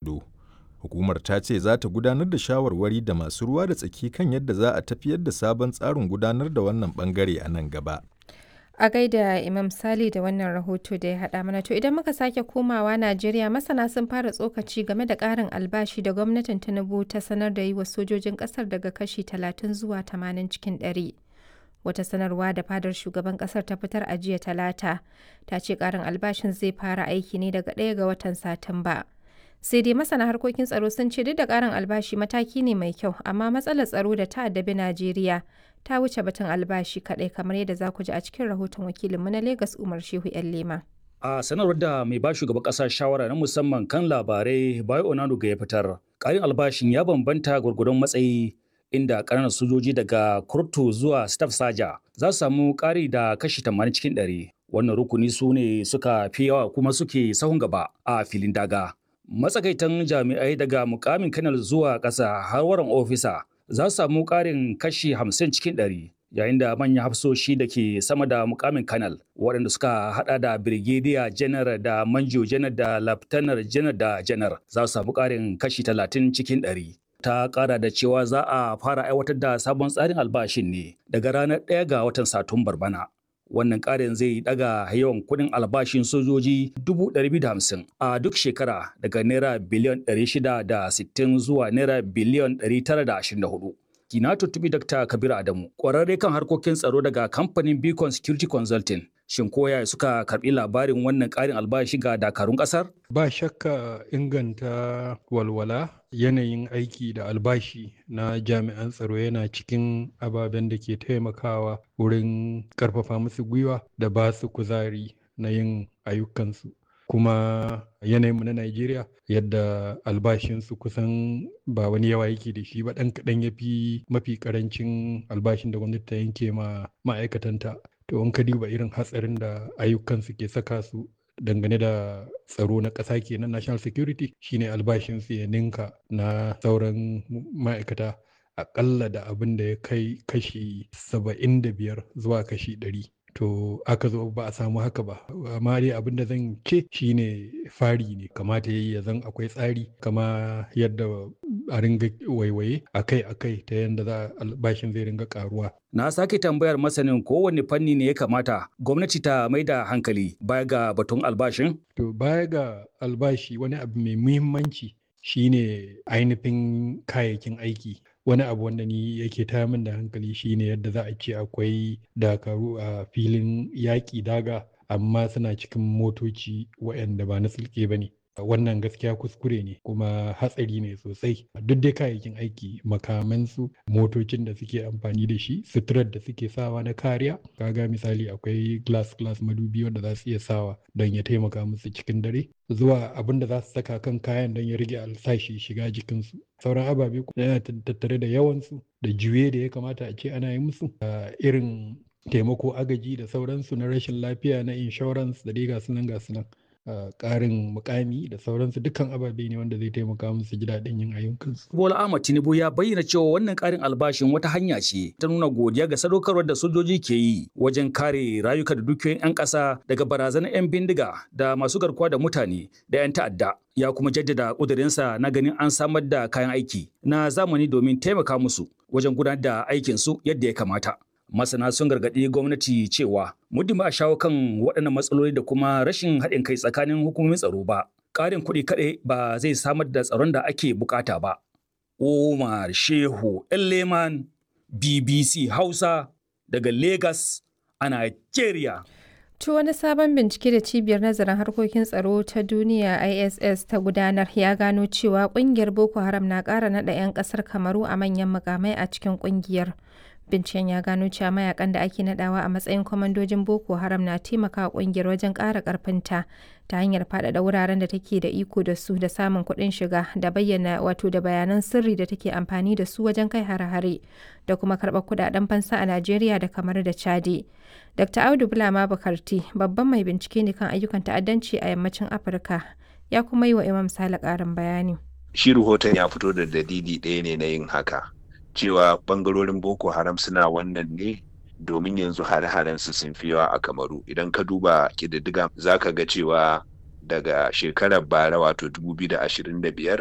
kudu. Hukumar ta ce za ta gudanar da shawarwari da masu ruwa da tsaki kan yadda za a tafiyar da sabon tsarin gudanar da wannan bangare a nan gaba. A gaida Imam Sali da wannan rahoto da ya haɗa mana to idan muka sake komawa Najeriya masana sun fara tsokaci game da ƙarin albashi da gwamnatin Tinubu ta sanar da yi wa sojojin ƙasar daga kashi 30 zuwa 80 cikin 100. Wata sanarwa da fadar shugaban ƙasar ta fitar a jiya talata ta ce ƙarin albashin zai fara aiki ne daga ɗaya ga watan Satumba. sai dai masana harkokin tsaro sun ce duk da ƙarin albashi mataki ne mai kyau amma matsalar tsaro da ta addabi Najeriya ta wuce batun albashi kaɗai kamar yadda za ku ji a cikin rahoton wakilinmu na Legas Umar Shehu 'yan Lema. A sanarwar da mai ba shugaban ƙasa shawara na musamman kan labarai Bayo Onanuga ya fitar, ƙarin albashin ya bambanta gwargwadon matsayi inda ƙananan sojoji daga kurtu zuwa staff saja za su samu ƙari da kashi 80 cikin 100. Wannan rukuni su ne suka fi yawa kuma suke sahun gaba a filin daga. Matsakaitan jami'ai daga mukamin kanal zuwa ƙasa har waran ofisa za su samu ƙarin kashi 50 cikin 100. yayin da manyan hafsoshi da ke sama da mukamin kanal waɗanda suka hada da birgediya janar da manjo janar da laftanar janar da janar za su samu ƙarin kashi talatin cikin ɗari. ta ƙara da cewa za a fara aiwatar da sabon tsarin albashin ne daga ranar ɗaya ga watan satumbar bana wannan ƙarin zai daga yawan kuɗin albashin sojoji 250 a duk shekara daga naira biliyan 660 zuwa naira biliyan 924 na tuntubi Dr. Kabir Adamu, ƙwararre kan harkokin tsaro daga kamfanin Beacon Security Consulting. Shin koya suka karɓi labarin wannan ƙarin albashi ga dakarun ƙasar? Ba shakka inganta walwala yanayin aiki da albashi na jami'an tsaro yana cikin ababen da ke taimakawa wurin ƙarfafa musu gwiwa da ba su kuzari na yin ayyukansu. kuma yanayinmu na Najeriya yadda albashinsu kusan ba wani yawa yake da shi ba ɗan kaɗan ya fi mafi ƙarancin albashin da gwamnati ta yanke ma ma'aikatanta. To in ka duba irin hatsarin da ayyukansu ke saka su dangane da tsaro na ƙasa kenan national security shine albashinsu ya ninka na sauran ma'aikata aƙalla da abin da ya kai kashi saba'in da biyar zuwa kashi ɗari. to aka zo ba a samu haka ba amma dai abin da zan ce shine fari ne kamata yayi ya zan akwai tsari kama yadda a ringa waiwaye akai akai ta yadda za albashin zai ringa karuwa na sake tambayar masanin kowanne fanni ne ya kamata gwamnati ta mai da hankali baya ga batun albashin to baya ga albashi wani abu mai muhimmanci shine ainihin kayayyakin aiki wani abu wanda ni yake taya min da hankali shine yadda za a ce akwai dakaru a filin yaƙi daga amma suna cikin motoci waɗanda ba na sulke ba ne wannan gaskiya kuskure ne kuma hatsari ne sosai duk dai kayayyakin aiki makamansu motocin da suke amfani da shi suturar da suke sawa na kariya kaga misali akwai glass glass madubi wanda za su iya sawa don ya taimaka musu cikin dare zuwa abin da za su saka kan kayan don ya rage alsashi shiga jikinsu sauran ababe yana tattare da yawansu da juye da ya kamata a ce ana yi musu irin taimako agaji da sauransu na rashin lafiya na insurance da dai gasu nan gasu nan ƙarin mukami da sauransu dukkan ababe ne wanda zai taimaka musu ji daɗin yin ayyukansu. Bola Ahmad Tinubu ya bayyana cewa wannan ƙarin albashin wata hanya ce ta nuna godiya ga sadaukarwar da sojoji ke yi wajen kare rayuka da dukiyoyin 'yan ƙasa daga barazanar 'yan bindiga da masu garkuwa da mutane da 'yan ta'adda. Ya kuma jaddada ƙudurinsa na ganin an samar da kayan aiki na zamani domin taimaka musu wajen gudanar da aikinsu yadda ya kamata. masana sun gargaɗi gwamnati cewa muddin ba a shawo kan waɗannan matsaloli da kuma rashin haɗin kai tsakanin hukumomin tsaro ba ƙarin kuɗi kaɗai ba zai samar da tsaron da ake bukata ba Umar Shehu Leman BBC Hausa daga Lagos a Nigeria. To wani sabon bincike da cibiyar nazarin harkokin tsaro ta duniya ISS ta gudanar ya gano cewa kungiyar Boko Haram na ƙara naɗa 'yan ƙasar Kamaru a manyan mukamai a cikin kungiyar. Binciken ya gano cewa mayakan da ake nadawa a matsayin kwamandojin Boko Haram na taimaka kungiyar wajen ƙara ƙarfinta ta hanyar faɗaɗa wuraren da take da iko da su da samun kuɗin shiga da bayyana wato da bayanan sirri da take amfani da su wajen kai hare-hare da kuma karɓar kuɗaɗen fansa a Najeriya da kamar da Chadi. Dr. Audu Bulama Bukarti babban mai bincike ne kan ayyukan ta'addanci a yammacin Afirka ya kuma yi wa Imam Sale ƙarin bayani. Shi rahoton ya fito da dalili ɗaya ne na yin haka. cewa bangarorin boko haram suna wannan ne domin yanzu hare-haren su sun fi yawa a kamaru idan ka duba kididdiga za ka ga cewa daga shekarar bara wato 2025